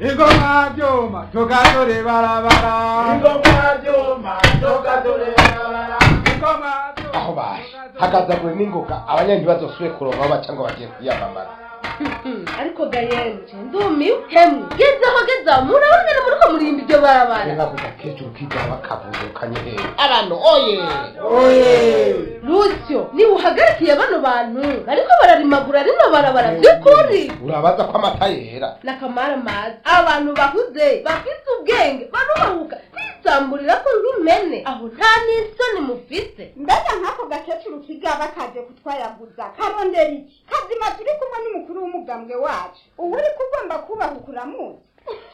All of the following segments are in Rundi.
ingoma byuma tugatore barabara ingoma byuma tugatore barabara ingoma byuma aho baje hagazagure n'ingoga abanyandi bazosubire kuronka aho baca ngo bagiye kwiyamamaza ariko gayenje ndumiwe hemwe gezaho gezaho murabona ni muriko murimba iryo barabara reka kuja kecuru kiga bakavuzukanye hehe abantu oye oye rusyo niba uhagarikiye bano bantu bariko bararimagura rino barabara by'ukuri urabaza ko amata yera nakamara mazi abantu bakuze bafite ubwenge barubahuka bisamburira ko nk'impene aho nta n'isoni mufite mbega nk'ako gakecuru kigaba kaje kutwayaguza karondera iki kazima turi kumwe n'umukuru w'umugambwe wacu ubu uri kugomba kubahuka uramuzi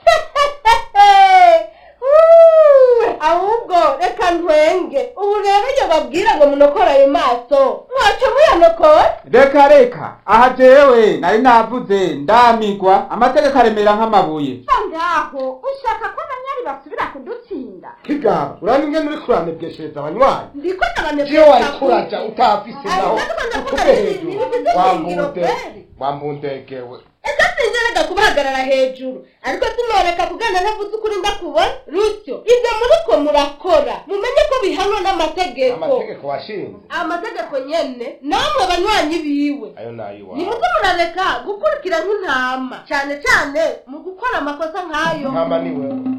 Uuu, ahubwo reka ntwenge ubu rero iyo babwira ngo munokore ayo maso mwaca muyanokora reka reka aha jewe nari navuze ndamigwa amategeko aremera nk'amabuye ngaho ushaka ko abanyari basubira kudutsinda kigaba urani ingene uri kuranebweshereza abanywanyi ndiko iyo wayikuraja utafise naho utuge hejuru wambunde kweli wambundegewe ese sinzerega kubahagarara hejuru ariko sinoreka kugana ntavuze ukuri ndakubona rusyo ibyo muriko murakora mumenye ko bihanwa n'amategeko amategeko washinze amategeko nyene namwe banywanyi biwe ayo nayiwawe nimuze murareka gukurikira nk'intama cyane cyane mu gukora amakosa nk'ayo ntama ni wewe